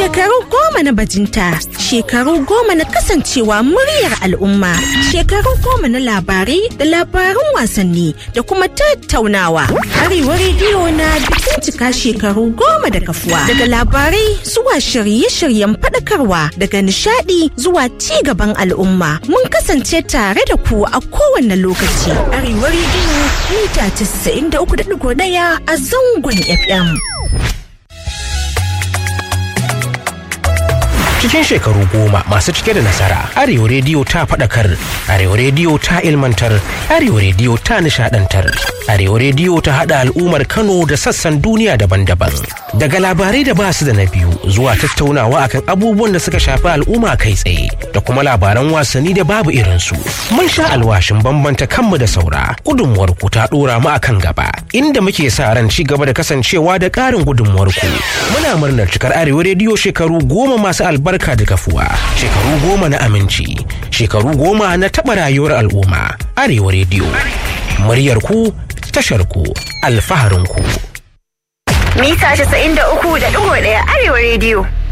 Shekaru goma na bajinta, shekaru goma na kasancewa muryar al'umma, shekaru goma na labarai da labarun wasanni da kuma tattaunawa. Arewa rediyo na bikin cika shekaru goma da kafuwa. Daga labarai zuwa shirye-shiryen faɗakarwa daga nishaɗi zuwa ci gaban al'umma. Mun kasance tare da ku a kowane lokaci. Arewa rediyo mita 93.1 a zangon FM. cikin shekaru goma masu cike da nasara arewa rediyo ta faɗakar arewa rediyo ta ilmantar arewa rediyo ta nishadantar arewa rediyo ta haɗa al'ummar kano da sassan duniya daban-daban daga labarai da basu da na biyu zuwa tattaunawa akan abubuwan da suka shafi al'umma kai tsaye da kuma labaran wasanni da babu irinsu mun sha alwashin bambanta kanmu da saura gudunmuwar ku ta ɗora mu akan gaba inda muke sa ran ci gaba da kasancewa da ƙarin gudunmuwar ku muna murnar cikar arewa rediyo shekaru goma masu albarka da kafuwa shekaru goma na aminci shekaru goma na taɓa rayuwar al'umma arewa rediyo muryar ku tashar ku alfaharin ku mita 93.1 arewa rediyo